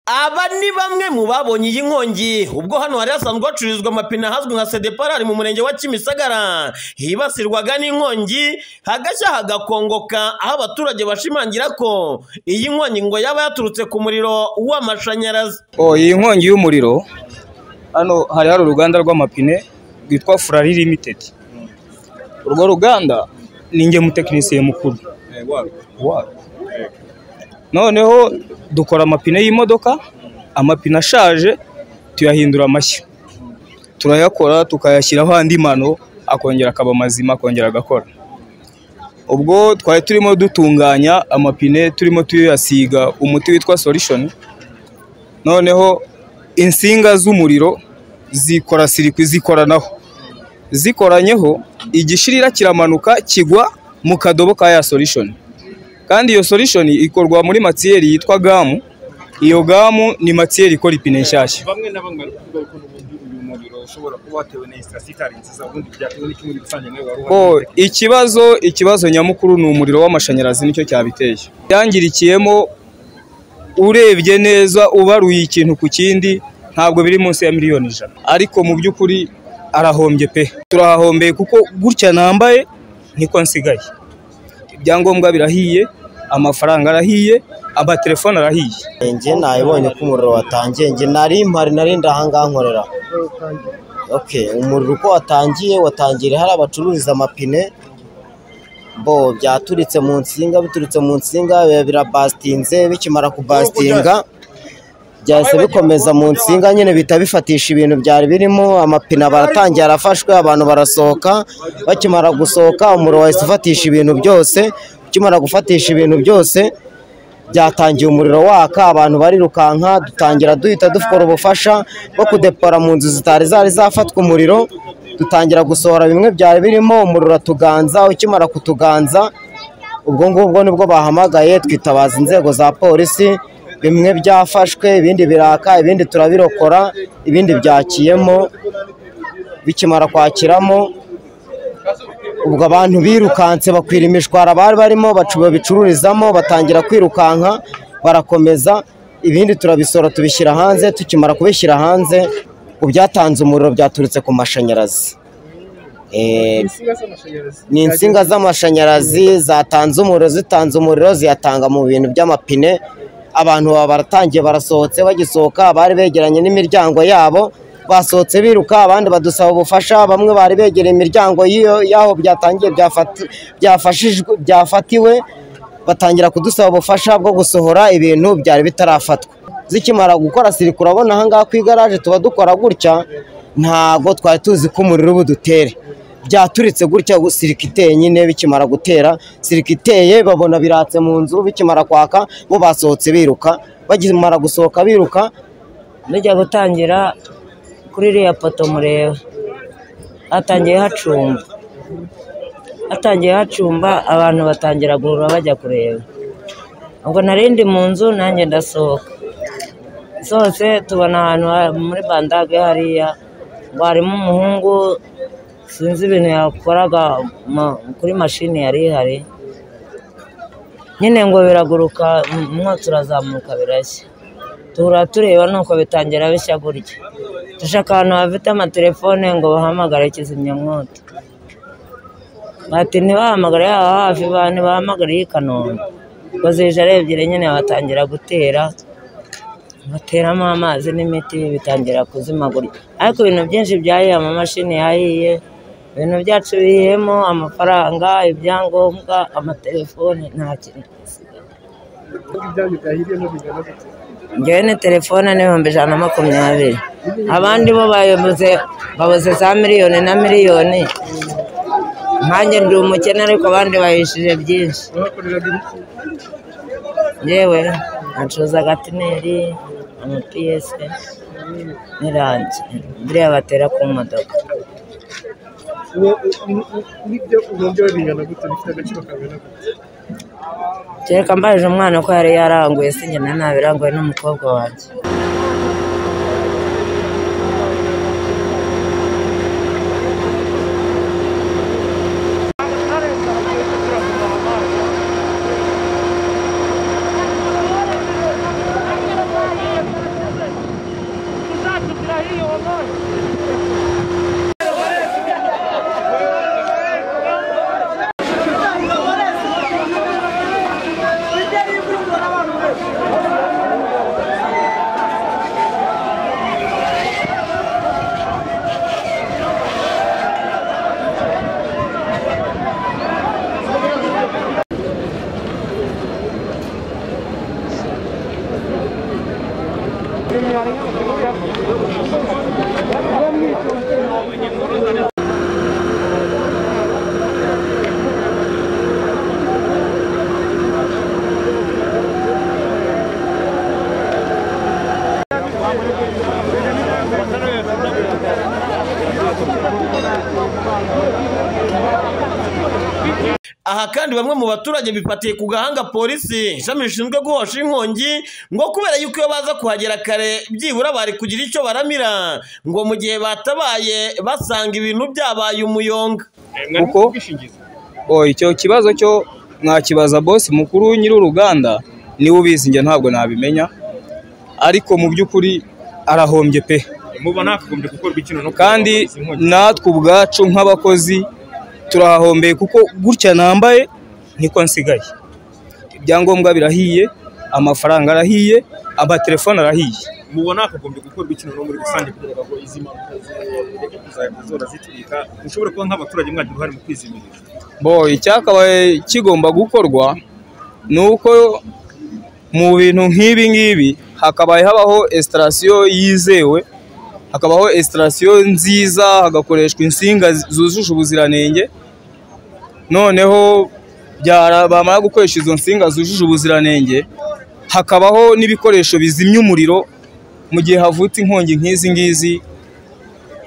Aba ni bamwe mu babonye iyi nkongi ubwo hano hari hasanzwe hacururizwa amapine ahazwi nka sedeparari mu murenge wa Kimisagara hibasirwaga n'inkongi hagashya hagakongoka aho abaturage bashimangira ko iyi nkongi ngo yaba yaturutse ku muriro w'amashanyarazi Oh, iyi nkongi y'umuriro hano hari hari uruganda rw'amapine rwitwa Furari Limited. Urwo ruganda ni nge mutekinisiye mukuru. Warwo. Noneho dukora amapine y'imodoka, amapine ashaje tuyahindura amashya. Turayakora tukayashyiraho andi mano akongera akaba mazima akongera agakora. Ubwo twari turimo dutunganya amapine turimo tuyasiga umuti witwa Solution. noneho insinga z'umuriro zikora sirikwi zikoranaho zikoranyeho igishirira kiramanuka kigwa mu kadobo ka ya solution kandi iyo solution ikorwa muri matiyeri yitwa gamu iyo gamu ni matiyeri ikora ipine nshyashya bamwe na bamwe bari kuvuga ko n'ubundi uyu muriro ushobora kuba watewe na sitasiyo itari nziza ubundi byatewe n'ikindi rusange nawe wari uhari Bo, ikibazo ikibazo nyamukuru ni umuriro w'amashanyarazi nicyo cyabiteye yangirikiyemo urebye neza ubaruye ikintu ku kindi ntabwo biri munsi ya miliyoni ijana ariko mu by'ukuri arahombye pe turahahombeye kuko gutya nambaye niko nsigaye ibyangombwa birahiye amafaranga arahiye amatelefone arahiye njye nabibonye ko umuriro watangiye njye nari impari nari ndahangaha nkorera okay umuriro uko watangiye watangiye hari abacururiza amapine bo byaturitse mu nsinga biturutse mu nsinga biba birabasitinze bikimara kubasitinga byahise bikomeza mu nsinga nyine bihita bifatisha ibintu byari birimo amapine baratangiye arafashwe abantu barasohoka bakimara gusohoka umuriro wahise ufatisha ibintu byose ukimara gufatisha ibintu byose byatangiye umuriro waka abantu barirukanka dutangira duhita dukora ubufasha bwo kudepora mu nzu zitari zari zafatwa umuriro dutangira gusohora bimwe byari birimo umuriro uratuganza ukimara kutuganza ubwo ngubwo nibwo bahamagaye twitabaza inzego za polisi bimwe byafashwe ibindi biraka ibindi turabirokora ibindi byakiyemo bikimara kwakiramo ubwo abantu birukanse bakwira imishwara bari barimo bacu- babicururizamo batangira kwirukanka barakomeza ibindi turabisora tubishyira hanze tukimara kubishyira hanze ku byatanze umuriro byaturutse ku mashanyarazi Eh, insinga z'amashanyarazi ni insinga z'amashanyarazi zatanze umuriro zitanze umuriro ziyatanga mu bintu by'amapine abantu baba baratangiye barasohotse bagisohoka bari begeranye n'imiryango yabo basohotse biruka abandi badusaba ubufasha bamwe bari begereye imiryango y'iyo y'aho byatangiye byafati- byafashijwe byafatiwe batangira kudusaba ubufasha bwo gusohora ibintu byari bitarafatwa zikimara gukora siri kurabona ahangaha ku igaraje tuba dukora gutya ntabwo twari tuzi ko umuriro uba udutere byaturitse gutya sirika iteye nyine bikimara gutera sirika iteye babona biratse mu nzu bikimara kwaka bo basohotse biruka bakimara gusohoka biruka bijya gutangira kuri iriya poto mureba hatangiye hacumba hatangiye hacumba abantu batangira guhura bajya kureba ubwo narindi mu nzu nanjye ndasohoka sohotse tubona ahantu ha- muri bandage hariya ngo harimo umuhungu sinzi ibintu yakoraga ma- kuri mashini yari ihari nyine ngo biraguruka um- umwotsi urazamuka birashya duhura tureba nuko bitangira bishya gutya dushaka ahantu bafite amatelefone ngo bahamagare kizimyamwoto bati ntibahamagare aha hafi ba ntibahamagare i kanombe ngo zije ari ebyiri nyine batangira gutera bateramo amazi n'imiti bitangira kuzima gutya ariko ibintu byinshi byahiye amamashini yahiye ibintu byacu bihiyemo amafaranga ibyangombwa amatelefone nta kintu kuko ibyanyu byahiriyemo bingana gutya njyewe ni telefone n'ibihumbi ijana na makumyabiri abandi bo bayoboze babuze za miliyoni na miliyoni nkanjye ndi umukene ariko abandi bahishije byinshi bakoreraga ibiki yewe nacuruza agatineri amapiyese n'irangi biriya batera ku modoka Uwo- u- u- n'ibyo ubumbye bingana gutya bifite agaciro kangana gutya kereka mbajije umwana ko yari yaranguye sinjye na nabiranguye n'umukobwa wanjye aha kandi bamwe mu baturage bifatiye ku gahanga polisi ishami rishinzwe guhosha inkongi ngo kubera yuko iyo baza kuhagera kare byibura bari kugira icyo baramira ngo mu gihe batabaye basanga ibintu byabaye umuyonga kuko oh, icyo kibazo cyo mwakibaza bosi mukuru nyiri uruganda niwe ubizi njye ntabwo nabimenya ariko mu by'ukuri arahombye pe muba nakagombye gukorwa ikintu no kandi natwe ubwacu nk'abakozi turahahombeye kuko gutya nambaye niko nsigaye ibyangombwa birahiye amafaranga arahiye amatelefone arahiye mubona hakagombye gukorwa ikintu no muri rusange kugira ngo izi mpanuka zireke kuzajya zora zitwika ushobora kuba nk'abaturage mwagira uruhare mu kwizimiriza bo icyakabaye kigomba gukorwa ni uko mu bintu nk'ibi ngibi hakabaye habaho esitarasiyo yizewe hakabaho esitarasiyo nziza hagakoreshwa insinga zujuje ubuziranenge noneho byara- bamara gukoresha izo nsinga zujuje ubuziranenge hakabaho n'ibikoresho bizimya umuriro mu gihe havutse inkongi nk'izi ngizi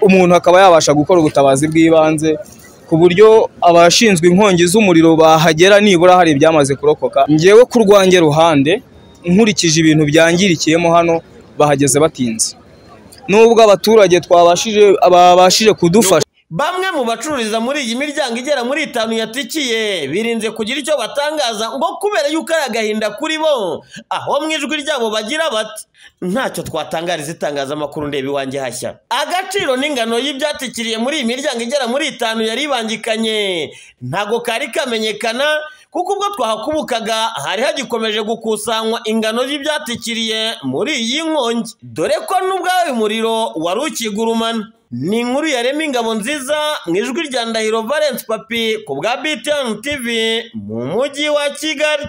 umuntu akaba yabasha gukora ubutabazi bw'ibanze ku buryo abashinzwe inkongi z'umuriro bahagera nibura hari ibyamaze kurokoka ngewe ku rwanjye ruhande nkurikije ibintu byangirikiyemo hano bahageze batinze nubwo abaturage twabashije babashije kudufasha bamwe mu bacururiza muri iyi miryango igera muri itanu yatikiye birinze kugira icyo batangaza ngo kubera yuko ari agahinda kuri bo aho mu ijwi ryabo bagira bati ntacyo twatangariza itangazamakuru ndeba iwanjye hashya agaciro n'ingano y'ibyatikiriye muri iyi miryango igera muri itanu yari ibangikanye ntago kari kamenyekana kuko ubwo twahakubukaga hari hagikomeje gukusanywa ingano y'ibyatikiriye muri iyi nkongi dore ko n'ubwawe umuriro wari ukigurumana ni inkuru yarema ingabo nziza mu ijwi rya Ndahiro Valence Papi ku bwa BTN TV mu mujyi wa Kigali